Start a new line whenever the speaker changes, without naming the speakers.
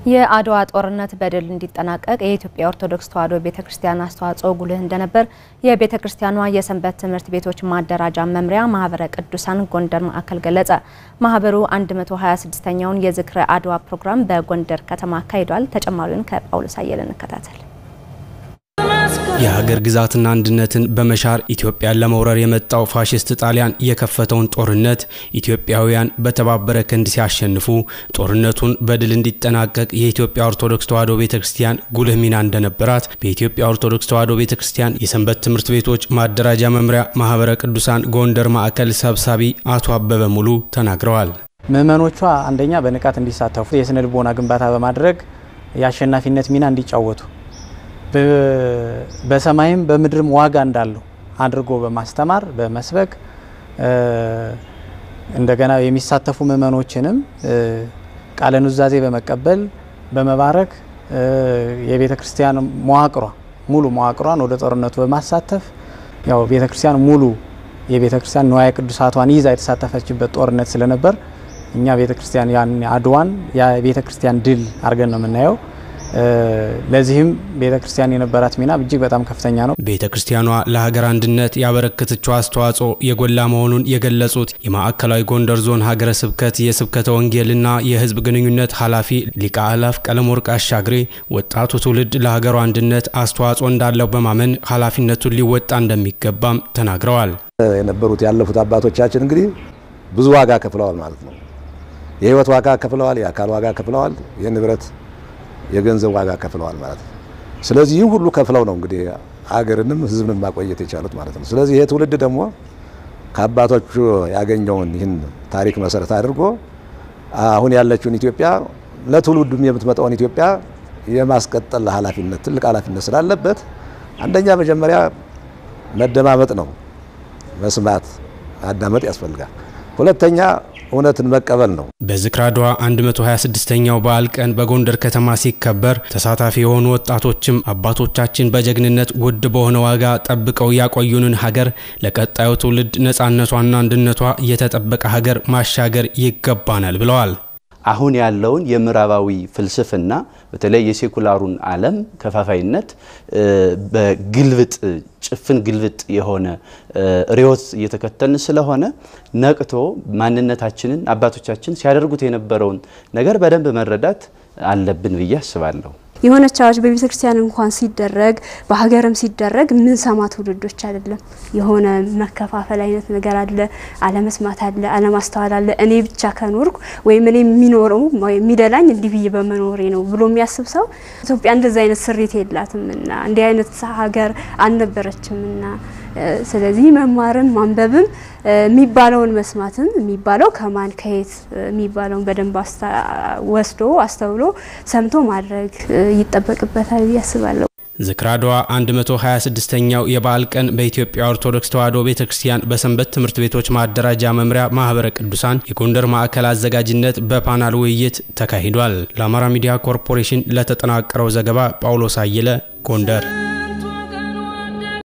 የአድዋ ጦርነት በድል እንዲጠናቀቅ የኢትዮጵያ ኦርቶዶክስ ተዋሕዶ ቤተ ክርስቲያን አስተዋጽኦ ጉልህ እንደነበር የቤተ ክርስቲያኗ የሰንበት ትምህርት ቤቶች ማደራጃ መምሪያ ማህበረ ቅዱሳን ጎንደር ማዕከል ገለጸ። ማህበሩ 126ኛውን የዝክረ አድዋ ፕሮግራም በጎንደር ከተማ አካሂዷል። ተጨማሪውን ከጳውሎስ አየለ እንከታተል።
የሀገር ግዛትና አንድነትን በመሻር ኢትዮጵያን ለመውረር የመጣው ፋሽስት ጣሊያን የከፈተውን ጦርነት ኢትዮጵያውያን በተባበረ ክንድ ሲያሸንፉ ጦርነቱን በድል እንዲጠናቀቅ የኢትዮጵያ ኦርቶዶክስ ተዋሕዶ ቤተ ክርስቲያን ጉልህ ሚና እንደነበራት በኢትዮጵያ ኦርቶዶክስ ተዋሕዶ ቤተ ክርስቲያን የሰንበት ትምህርት ቤቶች ማደራጃ መምሪያ ማህበረ ቅዱሳን ጎንደር ማዕከል ሰብሳቢ አቶ አበበ ሙሉ ተናግረዋል።
ምዕመኖቿ አንደኛ በንቃት እንዲሳተፉ የስነ ልቦና ግንባታ በማድረግ የአሸናፊነት ሚና እንዲጫወቱ በሰማይም በምድርም ዋጋ እንዳለው አድርጎ በማስተማር በመስበክ እንደገና የሚሳተፉ ምዕመኖችንም ቃለ ኑዛዜ በመቀበል በመባረክ የቤተ ክርስቲያን መዋቅሯ ሙሉ መዋቅሯን ወደ ጦርነቱ በማሳተፍ ያው ቤተ ክርስቲያን ሙሉ የቤተ ክርስቲያን ንዋየ ቅዱሳቷን ይዛ የተሳተፈችበት ጦርነት ስለነበር እኛ ቤተ ክርስቲያን ያን አድዋን የቤተ ክርስቲያን ድል አድርገን ነው የምናየው። ለዚህም ቤተ ክርስቲያን የነበራት ሚና እጅግ በጣም ከፍተኛ ነው።
ቤተ ክርስቲያኗ ለሀገር አንድነት ያበረከተችው አስተዋጽኦ የጎላ መሆኑን የገለጹት የማዕከላዊ ጎንደር ዞን ሀገረ ስብከት የስብከተ ወንጌልና የሕዝብ ግንኙነት ኃላፊ ሊቀ አእላፍ ቀለመወርቅ አሻግሬ ወጣቱ ትውልድ ለሀገሩ አንድነት አስተዋጽኦ እንዳለው በማመን ኃላፊነቱን ሊወጣ እንደሚገባም ተናግረዋል።
የነበሩት ያለፉት አባቶቻችን እንግዲህ ብዙ ዋጋ ከፍለዋል ማለት ነው። የህይወት ዋጋ ከፍለዋል፣ የአካል ዋጋ ከፍለዋል፣ የንብረት የገንዘብ ዋጋ ከፍለዋል ማለት ነው። ስለዚህ ይህ ሁሉ ከፍለው ነው እንግዲህ አገርንም ህዝብንም ማቆየት የቻሉት ማለት ነው። ስለዚህ ይሄ ትውልድ ደግሞ ከአባቶቹ ያገኘውን ይህን ታሪክ መሰረት አድርጎ አሁን ያለችውን ኢትዮጵያ ለትውልዱም የምትመጣውን ኢትዮጵያ የማስቀጠል ኃላፊነት ትልቅ ኃላፊነት ስላለበት አንደኛ መጀመሪያ መደማመጥ ነው። መስማት ማዳመጥ ያስፈልጋል። ሁለተኛ እውነትን መቀበል ነው።
በዝክረ አድዋ 126ኛው በዓል ቀን በጎንደር ከተማ ሲከበር ተሳታፊ የሆኑ ወጣቶችም አባቶቻችን በጀግንነት ውድ በሆነ ዋጋ ጠብቀው ያቆዩንን ሀገር ለቀጣዩ ትውልድ ነፃነቷና አንድነቷ የተጠበቀ ሀገር ማሻገር ይገባናል ብለዋል።
አሁን ያለውን የምዕራባዊ ፍልስፍና በተለይ የሴኩላሩን ዓለም ከፋፋይነት በግልብጥ ጭፍን ግልብጥ የሆነ ርዕዮት እየተከተልን ስለሆነ ነቅቶ ማንነታችንን አባቶቻችን ሲያደርጉት የነበረውን ነገር በደንብ መረዳት አለብን ብዬ አስባለሁ።
የሆነች አዋጅ በቤተ ክርስቲያን እንኳን ሲደረግ በሀገርም ሲደረግ ምን ሰማ ትውልዶች አይደለም። የሆነ መከፋፈል አይነት ነገር አለ፣ አለመስማት አለ፣ አለማስተዋል አለ። እኔ ብቻ ከኖርኩ ወይም እኔ የሚኖረው የሚደላኝ እንዲህ ብዬ በመኖሬ ነው ብሎ የሚያስብ ሰው ኢትዮጵያ እንደዚህ አይነት ስሪት የላትምና እንዲህ አይነት ሀገር አልነበረችምና ስለዚህ መማርም ማንበብም የሚባለውን መስማትም የሚባለው ከማን ከየት የሚባለውን በደንብ ወስዶ አስተውሎ ሰምቶ ማድረግ ይጠበቅበታል ብዬ አስባለሁ።
ዝክረ አድዋ 126ኛው የበዓል ቀን በኢትዮጵያ ኦርቶዶክስ ተዋሕዶ ቤተ ክርስቲያን በሰንበት ትምህርት ቤቶች ማደራጃ መምሪያ ማህበረ ቅዱሳን የጎንደር ማዕከል አዘጋጅነት በፓናል ውይይት ተካሂዷል። ለአማራ ሚዲያ ኮርፖሬሽን ለተጠናቀረው ዘገባ ጳውሎስ አየለ ጎንደር